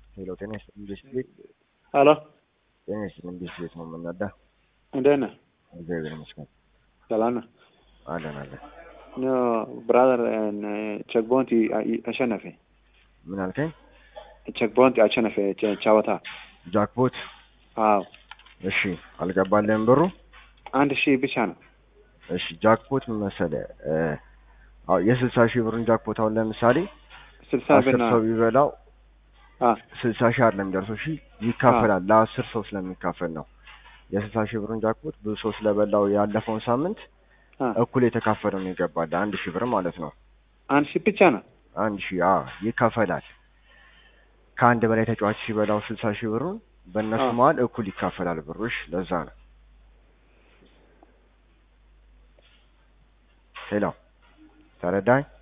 ሄሎ ጤና ይስጥልኝ ቤት ሄሎ ጤና ይስጥልኝ ቤት ቤት ነው የምናዳ እንዴት ነህ? እግዚአብሔር ይመስገን ሰላም ነህ? አለን አለን ኖ ብራዘር ቼክ ቦንቲ አሸነፈ። ምን አልከኝ ቼክ ቦንቲ አሸነፈ ጨ- ጨዋታ። ጃክፖት አዎ እሺ አልገባልህም ብሩ አንድ ሺህ ብቻ ነው። እሺ ጃክፖት ምን መሰለህ እ አዎ የስልሳ ሺህ ብሩን ጃክፖት አሁን ለምሳሌ ስልሳ አስር ብና ሰው ቢበላው አ ስልሳ ሺህ አይደለም የሚደርሰው ሺህ ይካፈላል ለአስር ሰው ስለሚካፈል ነው የስልሳ ሺህ ብሩን ጃክፖት ብዙ ሰው ስለበላው ያለፈውን ሳምንት አ እኩል የተካፈለው ነው ይገባል አንድ ሺህ ብር ማለት ነው አንድ ሺህ ብቻ ነው። አንድ ሺህ አ ይካፈላል ከአንድ በላይ ተጫዋች ሲበላው ስልሳ ሺህ ብሩን በእነሱ አ መሀል እኩል ይካፈላል ብሩሽ ለዛ ነው ሄሎ ተረዳኝ